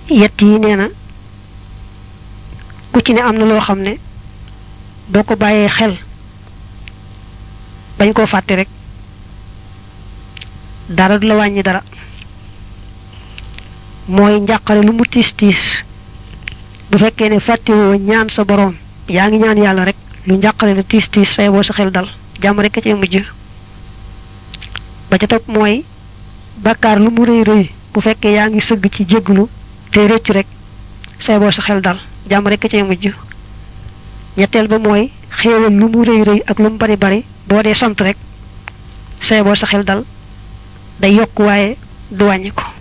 yett yi nee na ku ci ne am na loo xam ne boo ko bàyyee xel bañ koo fàtte rek dara du la wàññi dara mooy njàqare lu mu tiis tiis bu fekkee ne fàttewoo ñaan sa boroom yaa ngi ñaan yàlla rek lu njàqare la tiis tiis say boo sa xel dal jàmm rek a cee mujj ba ca topp mooy bàkkaar lu mu rëy rëy bu fekkee yaa ngi sëgg ci jégglu te rëccu rek say boo sa xel dal jàmm rek a cee mujj ñetteel ba mooy xéewal lu mu rëy rëy ak lu mu bari bari boo dee sant rek say boo sa xel dal day yokk waaye du wàññi ko